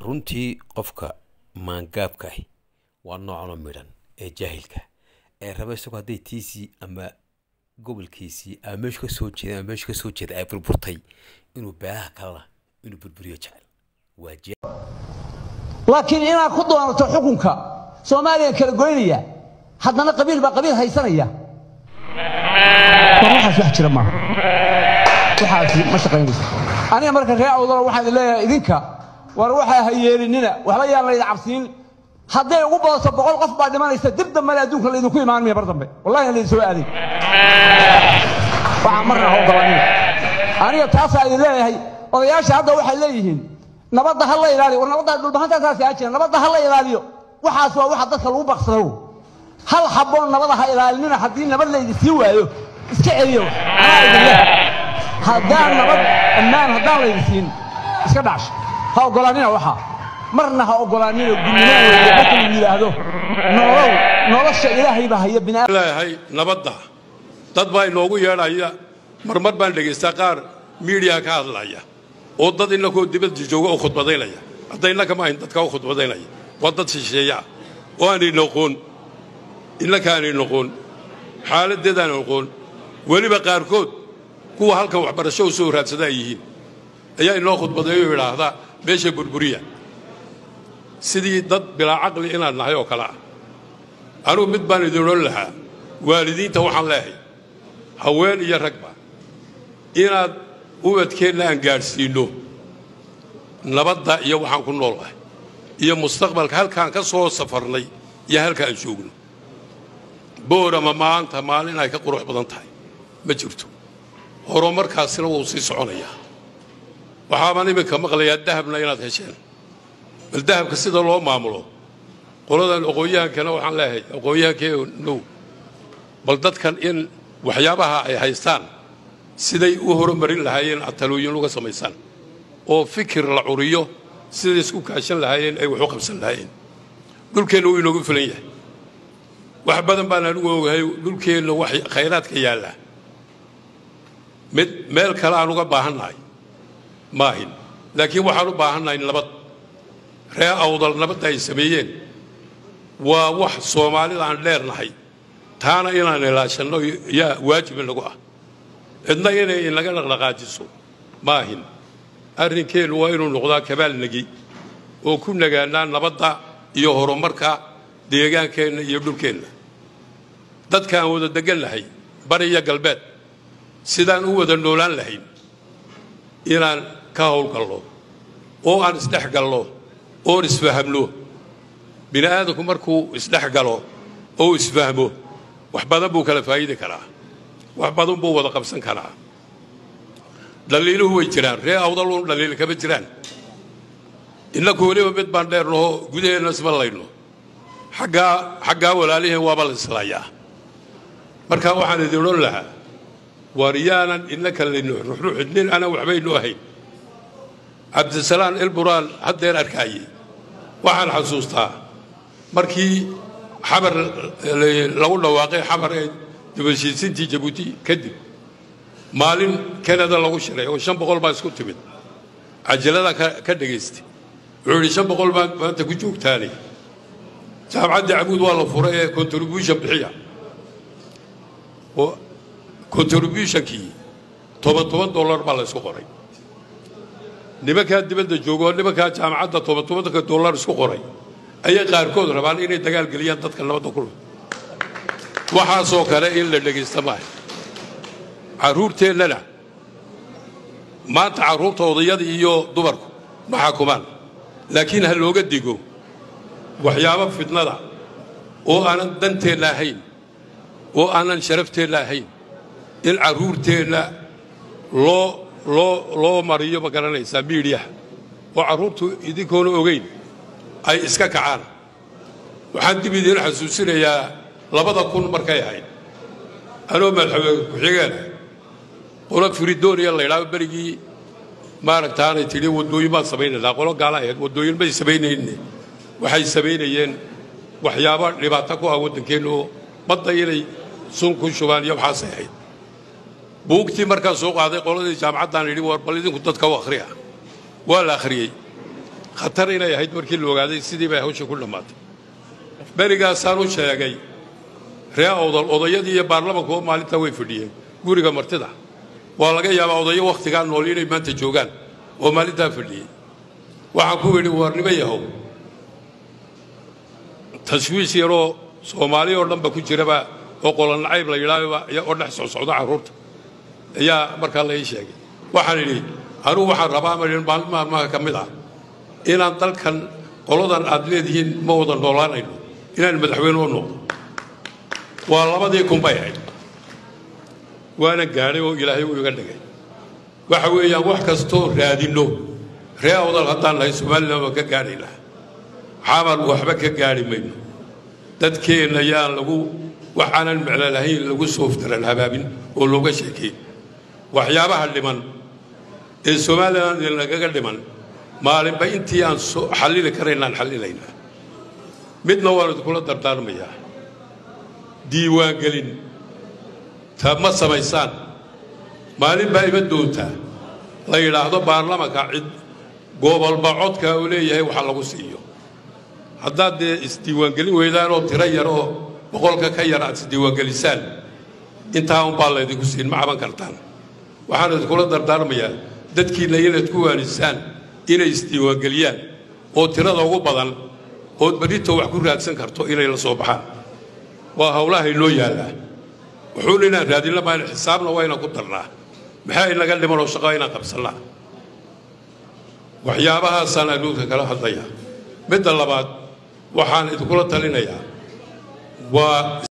runtii qofka maangaabka ahi waa noocanoo midhan ee jaahilka ee raba isagoo hadday tiisii ama gobolkiisii ama meeshu ka soo jeeda ama meeshu ka soo jeeda ay burburtay inuu beelaha kalena inuu burburiyo jecel waa jaa laakiin inaad ku doonato xukunka soomaaliya kala goynaya haddana qabiil baa qabiil haysanaya war waxaas wax jira maaha waxaasi ma shaqaynayso aniga marka ree awdalo waxaan idin leeyahay idinka war waxaa ha yeelinina waxba yaan laydin cabsiin hadday ugu badato boqol qof baa dhimanaysa dib dambena adduunka laydinku imaan maya bar dambe wallahi aan laydin soo aaday waxaa marna ha ogolanina aniga taasaa idin leeyahay odayaasha hadda waxay leeyihiin nabadda ha la ilaaliyo war nabadda dhulbahantaas aa jira nabadda ha la ilaaliyo waxaas waa waxa dadka lagu baqsado hal habboon nabada ha ilaalinina haddii nabad laydi sii waayo iska celiyo anaa idin leh haddaan nabad ammaan haddaan laydi siin iska dhacsho ha ogolaanina waxaa marna ha ogolaanina gudnimo weeye marka lagu yidhaahdo nolow nolosha ilaahay baa haya bini leeyahay nabadda dad baa inoogu yeedhaya marmar baan dhegaystaa qaar miidiya ka hadlaya oo dad innakoo dibadda jooga oo khudbadaynaya hadda innaka ma ahayn dadka u khudbadaynaya waa dad shisheeya ah oo aanay noqoon innaka aanay noqoon xaaladdeedaan noqoon weliba qaarkood kuwa halkan waxbarasho u soo raadsada ay yihiin ayaa inoo khudbadeeyo oo idhaahdaa meesha burburiya sidii dad bilaa caqli inaan nahay oo kale ah anugu mid baan idin odhan lahaa waalidiinta waxaan leehay haween iyo ragba inaad ubadkeenna aan gaadhsiinno nabadda iyo waxaan ku noolahay iyo mustaqbalka halkaan ka soo safarnay iyo halka aan joogno boorama maanta maalin ay ka qurux badan tahay ma jirto horumarkaasina wuu sii soconayaa waxaabaan iminka maqlayaa dahabna inaad hesheen bal dahabka sida loo maamulo qoladan aqoon-yahankana waxaan leeyahay aqoon-yahankeenow bal dadkan in waxyaabaha ay haystaan siday u horumarin lahaayeen aad talooyin uga samaysaan oo fikir la curiyo siday isku kaashan lahaayeen ay wax u qabsan lahaayeen dhulkeenna wuu inoogu filan yahay wax badan baan anigu ogahay dhulkeenna wax khayraadka yaallaa mid meel kale aan uga baahannahay maahin laakiin waxaan u baahannahay nabad ree awdal nabadda ay sameeyeen waa wax soomaalida aan dheernahay taana inaan ilaashanno yaa waajib inagu ah cidna inay inaga dhaqdhaqaajiso maahin arrinkeennu waa inuu noqdaa kabaal negi oo ku nagaanaa nabadda iyo horumarka deegaankeenna iyo dhulkeenna dadka aan wada degannahay bari iyo galbeed sidaan u wada noolaan lahayn inaan ka howlgalno oo aan isdhex galno oon isfahamno bini aadamku markuu isdhex galo oo isfahmo wax badan buu kala faa'iidi karaa wax badan buu wada qabsan karaa dhaliiluhu way jiraan ree awdaluun dhaliil kama jiraan innaku weliba mid baan dheernahoo gudaheenna isma layno xaggaa xaggaa walaaliheen waaba la islaayaa markaa waxaan idin odhan lahaa waar yaanan innaka layno ruxruxidnin ana waxbaynu ahayn cabdisalaan ilburaan haddeer arkaayey waxaan xasuustaa markii xabar lagu dhawaaqay xabar ee dibashiisintii jabuuti kadib maalin kanada lagu shiray oo shan boqol baa isku timid cajalada ka dhegaystay wuxuu yidhi shan boqol baa maanta ku joogtaanay jaamacadda cabuud waa la furay ee contribution bixiya oo contributionkii toban toban dollar baa la isku qoray nimankaa dibadda jooga oo nimankaa jaamacadda toban tobanka dollar isku qoray ayay qaarkood rabaan inay dagaal geliyaan dadka nabadda ku leh waxaasoo kale in la dhegaysta maaha carruurteennana maanta carruurta odayada iyo dumarku ma xakumaan laakiin ha looga digo waxyaabo fidnada oo aanan danteenna ahayn oo aanan sharafteenna ahayn in carruurteenna loo loo loo mariyo ma garanaysaa miidhiyaha oo carruurtu idinkoona ogayn ay iska kacaan waxaan dib idiin xasuusinayaa labada kun markay ahayd anoo madaxweyne ku-xigeen qolo firidooniya la ydhaao berigii maaragtaanay tidhi waddooyin baan samaynaynaa qolo gaala ahayd waddooyin may samaynayne waxay samaynayeen waxyaabo dhibaato ku ah waddankeenna oo badda inay sun ku shubaan iyo waxaasay ahayd buugtii markaan soo qaaday qoladii jaamacaddaan idhi war bal idinku dadka u akhriya waa la akhriyey khatar inay ahayd markii la ogaaday sidii bay hawsha ku dhammaatay berigaasaan u sheegay ree awdal odayadii iyo baarlamankuba maalintaa way fadhiyeen guriga martida waa laga yaabaa odayo wakhtigaa nool inay maanta joogaan oo maalintaa fadhiyey waxaan ku yidhi warnimo yahow tashwiish yaroo soomaali oo dhanba ku jiraba oo qolonacayb la yidhaahba oo dhex socsocda carruurta ayaa markaa la ii sheegay waxaan idhi anugu waxaan rabaa ma maalin maalmaha ka mid ah inaan dalkan qoladan aad leedihiin ma wada noolaanayno inaan madaxweyne u noqdo waa labadii kun bay ahayd waana gaadhay oo ilaahay uu iga dhigay waxa weeyaan wax kastoo raadinno ree awdal haddaan nahay somalilan waan ka gaadhaynaa xaabaan waxba ka gaadhi mayno dadkeenna yaan lagu waxaanan meclo lahayn lagu sooftaran habaabin oo looga sheekayn waxyaabaha dhiman ee somalilan nagaga dhiman maalinba intii aan xallili karaynaan xallilaynaa midna waan idinkula dardaarmayaa diiwaangelin ta ma samaysaan maalin baa ima doontaa la yidhaahdo baarlamanka cid gobolba codka uu leeyahay waxa lagu siiyo haddaad dee isdiiwaangelin weydaan oo tiro yar oo boqolka ka yar aad isdiiwaangelisaan intaa unbaa laydinku siin ma caban kartaan waxaan idinkula dardaarmayaa dadkiinna inaad ku waanisaan inay isdiiwaangeliyaan oo tirada ugu badan ood berrito wax ku raadsan karto inay la soo baxaan waa hawlaha inoo yaallaa wuxuuna inaan raadinla mayna xisaabna waa inaan ku darnaa maxaa inaga dhiman oo shaqaa inaan qabsannaa waxyaabahaasaan adduunka kala hadlayaa midda labaad waxaan idinkula talinayaa waa